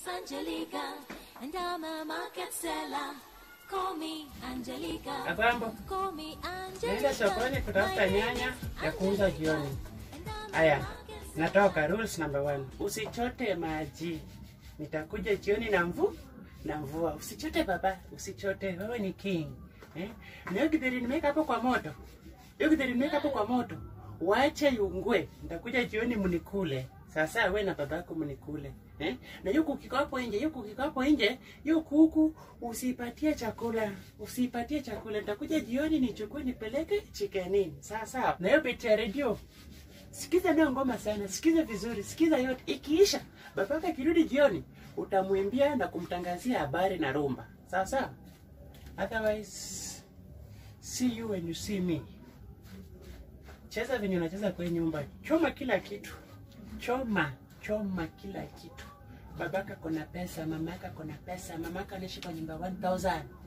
name's Angelica, and I'm a market seller. Call me Angelica. Abambo, Call me Angelica. naenda sokoni kutafuta nyanya ya kuuza jioni. Aya, natoka. Rules number one, usichote maji. Nitakuja jioni na mvu na mvua. Usichote baba, usichote. Wewe ni king eh? Na hiyo githeri nimeweka hapo kwa moto, hiyo githeri nimeweka hapo kwa moto, wache yungue. Nitakuja jioni mnikule. Sasa we na baba yako mnikule eh? Na hiyo kuku iko hapo nje, hiyo kuku iko hapo nje, hiyo kuku usipatie chakula, usipatie chakula. Nitakuja jioni nichukue nipeleke chikenini. Sasa na hiyo beti ya redio Sikiza nayo ngoma sana, sikiza vizuri, sikiza yote. Ikiisha babaka akirudi jioni, utamwimbia na kumtangazia habari na rumba, sawa sawa. Otherwise, see you when you see me. Cheza venye unacheza kwa hii nyumba, choma kila kitu, choma choma kila kitu. Babaka kona pesa, mamaka kona pesa, mamaka anaishi kwa nyumba 1000